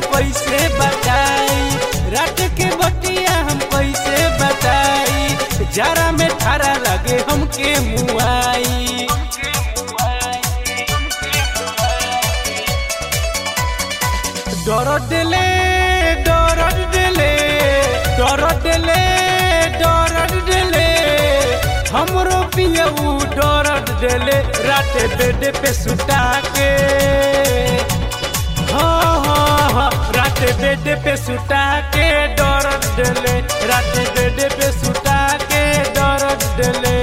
कैसे बताई रात के बतिया हम कैसे बताई जरा में ठारा लगे हमके मुआई डर दिले डर दिले डर दिले डर दिले हमरो पियऊ डर दिले रात बेड पे सुता के हाँ हाँ हाँ रात बेड पे सुता के डर दिले रात बेड पे सुता के डर दिले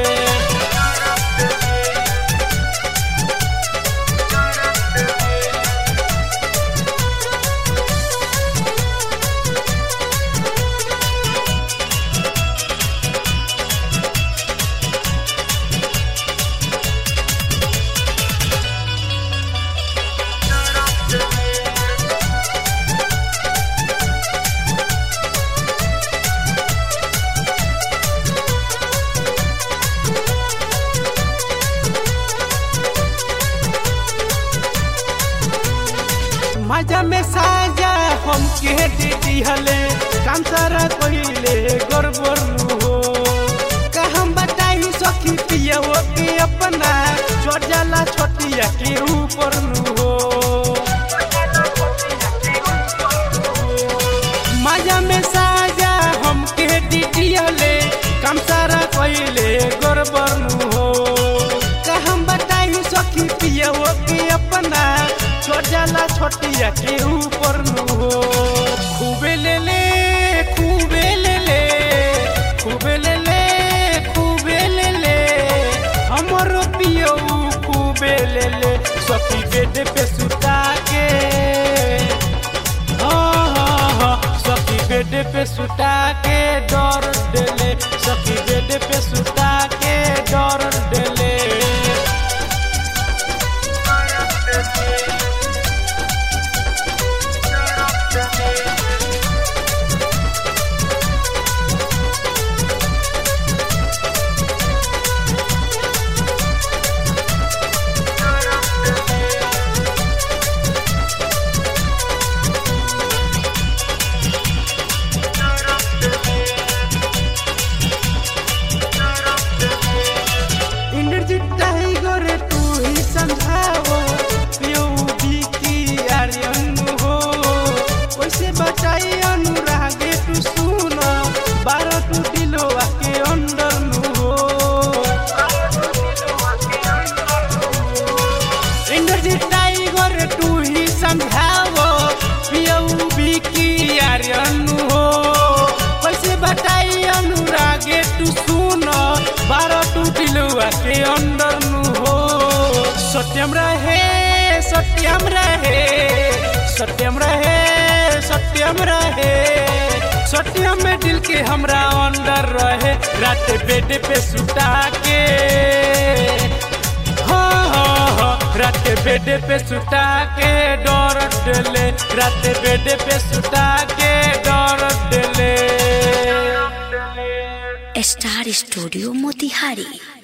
मजा में साजा हमके दे दिहले काम सारा कहिले गड़बड़ हो का हम बताई सखी पिया के अपना चढ़ जाला छोटिया के ऊपर नु हो मजा में साजा हमके दे दिहले काम सारा कहिले गड़बड़ नु हो का हम बताई सखी पिया के अपना छोड़ जाला छोटिया के ऊपर नु हो खूबे ले ले खूबे ले ले खूबे ले ले खूबे ले ले हमर पियो खूबे ले ले सखी बेड पे सुता के हाँ हाँ हाँ सखी बेड पे सुता के डर देले सखी बेड पे सुता के डर देले इंद्रजीत टाइगर तू ही समझाओ पियो की आर्यन हो कैसे बचाई अनुरागे तू सुन बारह तू दिलो के अंदर नु हो इंद्रजीत टाइगर तू ही समझाओ पियो की आर्यन हो कैसे बताई अनुरागे तू सुन बारह तू दिलुआ के अंदर नु हो सत्यम रहे सत्यम रहे सत्यम रहे सत्यम रहे सत्यम में दिल के हमरा अंदर रहे रात बेड पे सुता के हाँ हाँ हाँ रात बेड पे सुता के डर डले रात बेड पे सुता के डर डले स्टार स्टूडियो मोतिहारी